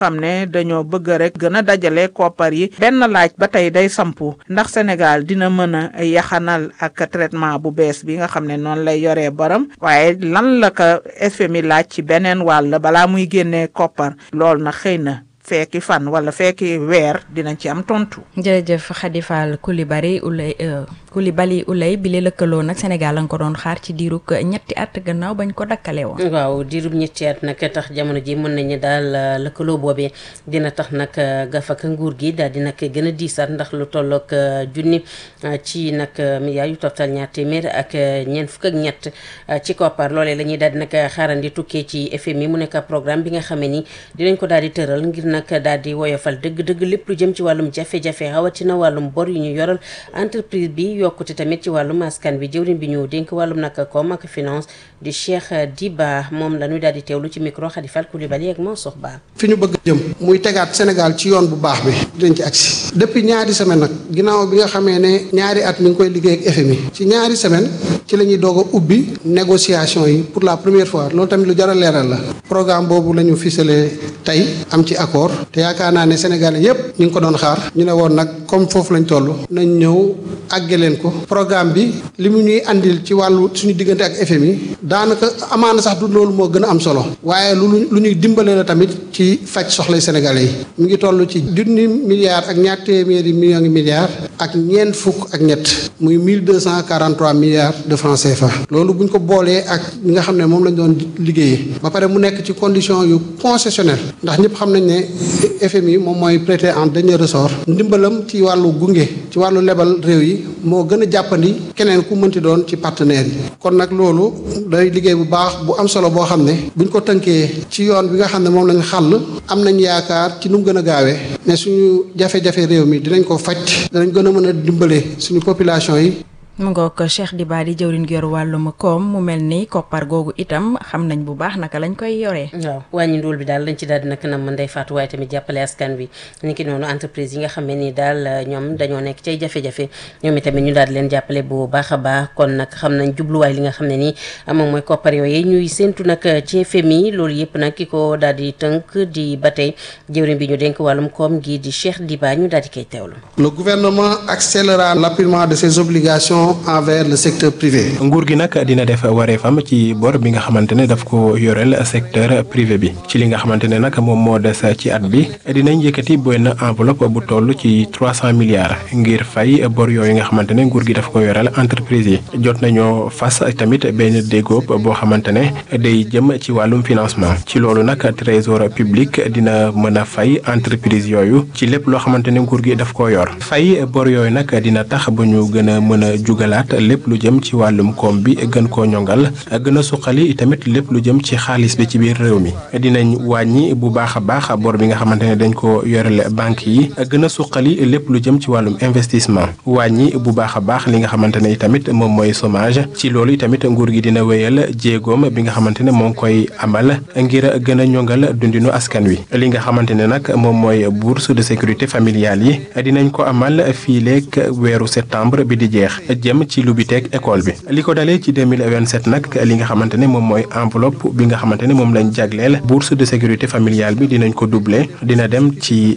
xam ne dañoo bëgg rek gën a dajale koppar yi benn laaj ba tey day sampu ndax Sénégal dina mën a yaxanal ak traitement bu bees bi nga xam ne noonu lay yoree borom waaye lan la ko FMI laaj ci beneen wàll balaa muy génnee koppar loolu na xëy na fekki fan wala fekki weer dinañ ci am tontu. jërëjëf Khady Fall Coulibaly Oulay Coulibaly Oulay bi li lëkkaloo nag Sénégal la nga ko doon xaar ci diirug ñetti at gannaaw bañ ko dakkale woon. waaw diirub ñetti at nag tax jamono ji mën nañu daal lëkkaloo boobee dina tax nag gafaka nguur gi daal di nag gën a diisaat ndax lu tollook junni ci nag milliards yu toftal ñaar téeméer ak ñeent fukk ak ñett ci koppar loolee la ñuy daal di nag xaarandi tukkee ci FMI mu nekk programme bi nga xamee ni dinañ ko daal di tëral ngir nag daal di woyofal dëgg-dëgg lépp lu jëm ci wàllum jafe-jafe rawatina wàllum bor yu ñu yoral entreprise bi yokkute tamit ci wàllum askan bi jëwriñ bi ñu dénk wàllum nag koom ak finance di Cheikh Diba moom la ñuy daal di teewlu ci micro Khady Fall Coulibaly ak Mansour Ba. fi ñu bëgg jëm muy tegaat Sénégal ci yoon bu baax bi dinañ ci agsi depuis ñaari semaine nag ginnaaw bi nga xamee ne ñaari at ñu ngi koy liggéey ak FMI ci ñaari semaine ci la ñuy doog a ubbi négociation yi pour la première fois loolu tamit lu jar a leeral la programme boobu la ñu ficelé tey am ci accord te yaakaar naa ne Sénégalais yépp ñu ngi ko doon xaar ñu ne woon nag comme foofu lañ toll nañ ñëw àgge leen ko programme bi li mu ñuy andil ci wàllu suñu diggante ak FMI daanaka amaana sax du loolu moo gën a am solo waaye lu lu ñuy dimbale la tamit ci faj soxlay Sénégalais yi mu ngi toll ci junni milliards ak ñaar téeméeri millions milliards ak ñeent fukk ak ñett muy mille deux cent quarante trois milliards de francs CFA loolu bu ñu ko boolee ak ñi nga xam ne moom lañ doon liggéeyee ba pare mu nekk ci condition yu concessionnel ndax ñëpp xam nañ ne FMI moom mooy prêter en dernier ressort ndimbalam ci wàllu gunge ci wàllu lebal réew yi moo gën a jàppandi keneen ku mënti doon ci partenaires yi kon nag loolu day liggéey bu baax bu am solo boo xam ne buñ ko tënkee ci yoon bi nga xam ne moom lañ xàll am nañ yaakaar ci nu mu gën a gaawee ne suñu jafe-jafe réew mi dinañ ko faj danañ gën a mën a dimbale suñu population yi mu ngoog Cheikh Diba di jëwriñ gi yor wàllum koom mu mel ni koppar googu itam xam nañ bu baax naka lañ koy yoree. waaw wàññi ndóol bi daal lañ ci daal di nag nam Ndeye Fatou waaye tamit jàppale askan bi ni ki noonu entreprise yi nga xam ne ni daal ñoom dañoo nekk cay jafe-jafe ñoom itamit ñu daal di leen jàppale bu baax a baax kon nag xam nañ jubluwaay li nga xam ne nii moom mooy koppar yooyu ñuy séntu nag ci FMI loolu yëpp nag ki ko daal di tënk di ba tey jëwriñ bi ñu dénk wàllum koom gi di Cheikh Diba ñu daal di koy teewlu. Le gouvernement accélérera l'appurement de ses obligations envers le secteur privé. nguur gi nag dina def wareefam ci bor bi nga xamante ne daf ko yoreel secteur privé bi ci li nga xamante ne nag moom moo des ci at bi dinañ yëkkati benn enveloppe bu toll ci trois cent milliards ngir fay bor yooyu nga xamante ne nguur gi daf ko yoreel entreprise yi jot nañoo fas tamit benn déggoo boo xamante ne day jëm ci wàllum financement ci loolu nag trésor public dina mën a fay entreprise yooyu ci lépp loo xamante ne nguur gi daf ko yor fay bor yooyu nag dina tax ba ñu gën a mën a jugalaat lépp lu jëm ci wàllum koom bi gën koo ñongal gën a suqali tamit lépp lu jëm ci xaalis bi ci biir réew mi dinañ wàññi bu baax a baax bor bi nga xamante ne dañ ko yorele banque yi gën a suqali lépp lu jëm ci wàllum investissement wàññi bu baax a baax li nga xamante ne tamit moom mooy chômage ci loolu tamit nguur gi dina wéyal jéegoom bi nga xamante ne moo ngi koy amal ngir gën a ñongal dundinu askan wi li nga xamante ne nag moom mooy bourse de sécurité familiale yi dinañ ko amal fii leeg weeru septembre bi di jeex jëm ci lu bi teeg école bi li ko dalee ci 2027 nag li nga xamante ne moom mooy enveloppe bi nga xamante ne moom lañ jagleel bourse de sécurité familiale bi dinañ ko doubler dina dem ci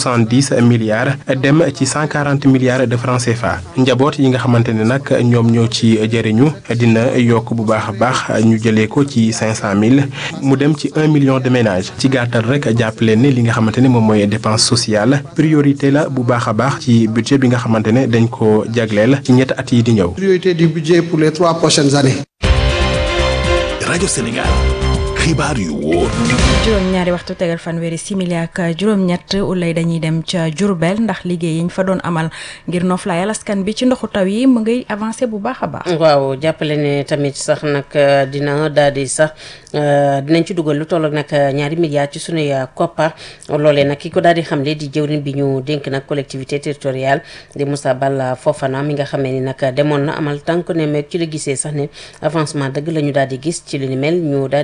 70 milliards dem ci 140 milliards de francs CFA njaboot yi nga xamante ne nag ñoom ñoo ci jëriñu dina yokk bu baax a baax ñu jëlee ko ci 500000 mu dem ci 1 million de ménages ci gàttal rek jàppale ne li nga xamante ne moom mooy dépense sociale priorité la bu baax a baax ci budget bi nga xamante ne dañ ko jagleel ci ñetti at yi di ñëw. priorité du budget pour les trois prochaines années. rajo Sénégal xibaar yu wóor. juróom ñaari waxtu tegal fanweeri simili ak juróom-ñett ulay dañuy dem ca Jurbel ndax liggéey yi ñu fa doon amal ngir noflaayal askan bi ci ndoxu taw yi mu ngay avancé bu baax a baax. waaw jàppale ne tamit sax nag dina daal di sax dinañ ci dugal lu toll nag ñaari milliards ci sunuy koppar loolee nag ki ko daal di xamle di jëwriñ bi ñu dénk nag collectivité territoriale di Moussa Balla Fofana mi nga xamee ni nag demoon na amal tànk ne meeg ci la gisee sax ne avancement dëgg la ñu daal di gis ci li ni mel ñu daal di teewlu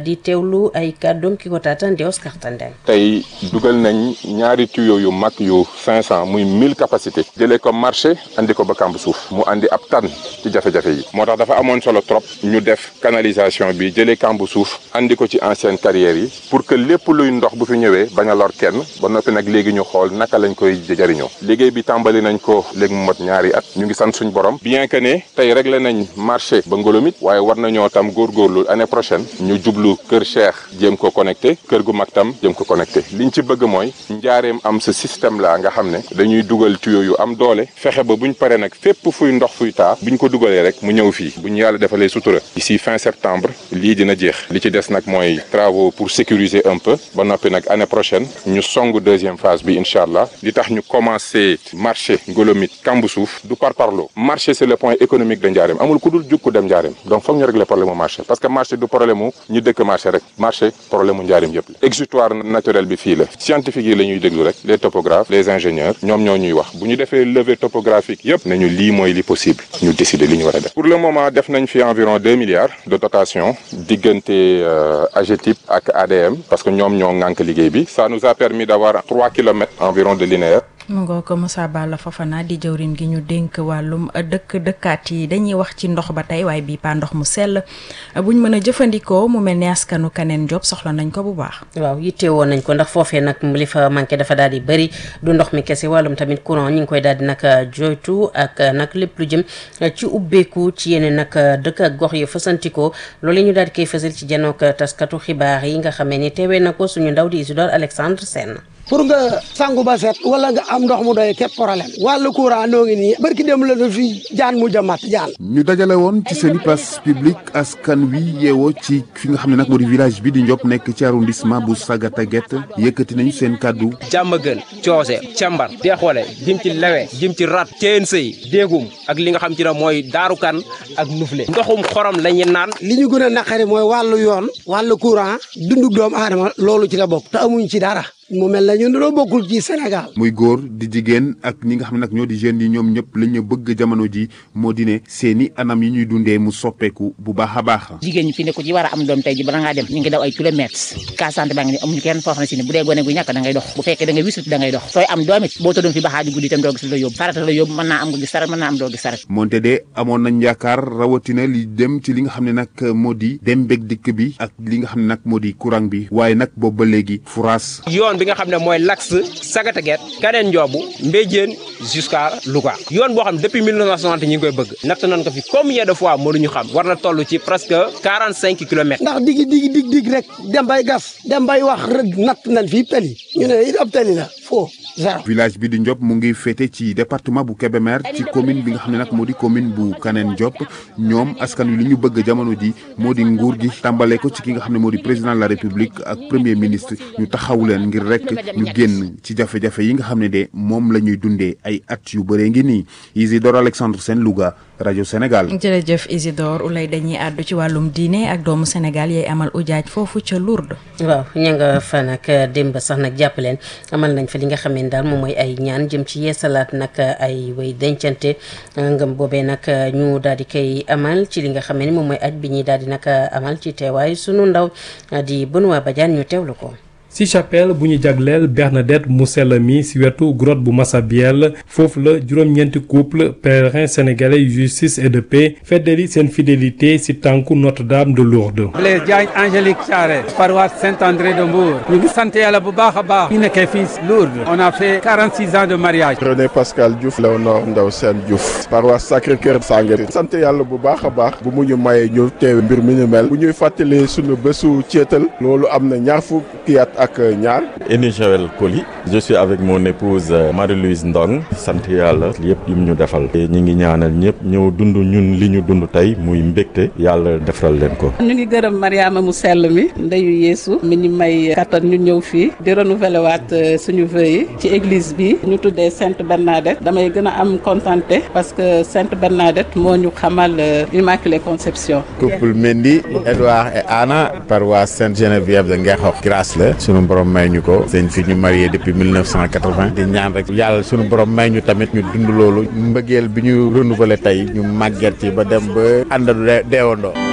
teewlu ay kàddoom ki ko taataan di Oscar Tandeng tey dugal nañ ñaari tuyau yu mag yu 500 muy 1000 capacité jëlee ko marché andi ko ba kamb suuf mu andi ab tan ci jafe-jafe yi moo tax dafa amoon solo trop ñu def canalisation bi jëlee kamb suuf andi ko ci ancienne carrière yi pour que lépp luy ndox bu fi ñëwee bañ a lor kenn ba noppi nag léegi ñu xool naka lañ koy jëriñoo liggéey bi tàmbali nañ ko léegi mu mot ñaari at ñu ngi sant suñ borom bien que ne tey réglé nañ marché ba ngolomit waaye war nañoo tam góorgóorlu année prochaine ñu jublu kër Cheikh jéem ko connecté kër gu mag tam jéem ko connecté liñ ci bëgg mooy njaareem am ce système la nga xam ne dañuy dugal tuyau yu am doole fexe ba buñ paree nag fépp fuy ndox fuy taa buñ ko dugalee rek mu ñëw fii buñ yàlla defalee sutura d'ici fin septembre lii dina jeex li ci des nag mooy travaux pour sécuriser un peu ba noppi nag année prochaine ñu song deuxième phase bi incha allah li tax ñu commencé marché ngolomit kambu suuf du par parlo marché c'est le point économique de njaareem amul ku dul jug ku dem njaareem donc foog ñu régler problème mu marché parce que marché du problème mu ñu dëkk marché rek marché problème mu njaareem yëpp la exutoire naturel bi fii la scientifique yi la ñuy déglu rek les topographes les ingénieurs ñoom ñoo ñuy wax bu ñu defee levée topographique yëpp nañu lii mooy li possible ñu décider li ñu war a def pour le moment def nañ fi environ deux milliards de dotation diggante AGETIP ak ADM parce que ñoom ñoo ŋànk liggéey bi ça nous a permis d'avoir trois kilomètres environ de linéaire mu ngoo ko Moussa Balla Fofana di jëwrin gi ñu dénk wàllum dëkk dëkkaat yi dañuy wax ci ndox ba tey waaye bii pa ndox mu sell buñ mën a jëfandikoo mu mel ni askanu kaneen job soxla nañ ko bu baax waaw yitte woon nañ ko ndax foofee nag li fa manqué dafa daal di bëri du ndox mi kese wàllum tamit courant ñi ngi koy daal di nag joytu ak nag lépp lu jëm ci ubbeeku ci yeneen nag dëkk ak gox yi fasantikoo loolu ñu daal di koy fësal ci janook taskatu xibaar yi nga xamee ni teewee na ko suñu ndaw di Isidore Alexandre Sène pour nga sangu ba set wala nga am ndox mu doy képp problème wàllu courant noo ngi nii barki dem la fi jaan mu jamat jaan ñu dajale woon ci seen i place publique askan wi yeewoo ci fi nga xam ne nag moo di village bi di Ndiop nekk ci arrondissement bu Sagata Guet yëkkati nañu seen kàddu jàmm gën coose càmbar deexoole jëm ci lewe jëm ci rat ceen sëy déegum ak li nga xam ci ne mooy daarukan ak nufle ndoxum xorom la ñu naan li ñu gën a naqari mooy wàllu yoon wàllu courant dundug doomu aadama loolu ci la bokk te amuñ ci dara mu mel na ñun dañoo bokkul ci Sénégal. muy góor di jigéen ak ñi nga xam ne nag ñoo di jeunes yi ñoom ñëpp li ñu bëgg jamono ji moo di ne seeni anam yi ñuy dundee mu soppeeku bu baax a baax. jigéen ñi fi ne ko ci war a am doom tey ji bala ngaa dem ñu ngi daw ay kilomètres cas santé baa ngi ni amuñu kenn foo xam ne si ne bu dee gone gu ñàkk da ngay dox bu fekkee da ngay wisut da ngay dox sooy am doom it boo tëddoon fi baxaaju guddi itam doo gis la yóbbu farata la yóbbu mën naa am nga gis saret mën naa am doo gis saret moonte de amoon nañ yaakaar rawatina li dem ci li nga xam ne nag moo di dem bég dikk bi ak li nga xam ne nag moo di courant bi waaye nag boobu ba léegi furaas yoon bi nga xam ne mooy l'axe Sagata Guet Kaneen Njoobu Mbéjéen jusqu'à Louga yoon boo xam ne depuis 1960 ñi ngi koy bëgg natt nañ ko fi combien de fois mënuñu xam war na toll ci presque 45 kilomètres ndax digi digi dig dig rek dem bay gas dem bay wax rek natt nañ fii tali ñu ne it ab tali la foo zéro village bi di Ndiop mu ngi féete ci département bu Kébémer ci commune bi nga xam ne nag moo di commune bu Kaneen Ndiop ñoom askan wi li ñu bëgg jamono ji moo di nguur gi tàmbale ko ci ki nga xam ne moo di président de la république ak premier ministre ñu taxaw leen ngir rek ñu génn ci jafe-jafe yi nga xam ne de moom la ñuy dundee ay at yu bëree ngi nii Isidore Alexandre Sène Louga rajo Sénégal. jërëjëf Isidore ulay dañuy àddu ci wàllum diine ak doomu Sénégal yay amal ujaaj foofu ca Lourdes. waaw ña nga fa nag démb sax nag jàpp leen amal nañ fa li nga xam ne daal moom mooy ay ñaan jëm ci yeesalaat nag ay way dencante ngëm boobee nag ñu daal di koy amal ci li nga xam ne moom mooy aj bi ñuy daal di nag amal ci teewaay sunu ndaw di Benoît Badiane ñu teewlu ko. ci chapelle bu ñu jagleel Bernadette mu sell mi ci wetu grotte bu Massabielle foofu la juróom-ñeenti couple pèlerins sénégalais justice et de paix feddali seen fidélité ci tànku Notre-Dame de Lourdes. Blaise Diagne Angélique Thiaré paroisse Saint-André de Mbour ñu ngi sant yàlla bu baax a baax ñu nekkee fii Lourdes on a fait 46 ans de mariage. René Pascal Diouf Léonore Ndaw Sène Diouf paroisse Sacré-Cœur Sangaré sant yàlla bu baax a baax bu mu ñu mayee ñu teewe mbir mi ñu mel bu ñuy fàttali sunu bésu ceetal loolu am na ñaar fukki at ak ñaar. Eni Joël Koli je suis avec mon épouse Marie-Louise Ndong sant yàlla yëpp yim ñu defal ñi ngi ñaanal ñëpp ñëw dund ñun li ñu dund tey muy mbégte yàlla defaral leen ko. ñu ngi gërëm Mariama mu sell mi ndeyu Yeesu mi ñu may kattan ñu ñëw fii di renouveler waat suñu vœux yi ci église bi ñu tuddee Sainte Bernadette damay gën a am contenté parce que Sainte Bernadette moo ñu xamal Immaculée Conception. couple Mendy Edouard et Anna paroisse Sainte Geneviève de Ngexox grâce la sunu borom may ñu ko seen fi ñu marié depuis 1980 di ñaan rek yàlla sunu borom may ñu tamit ñu dund loolu mbëggeel bi ñu renouveler tey ñu màgget ci ba dem ba àndadu deewandoo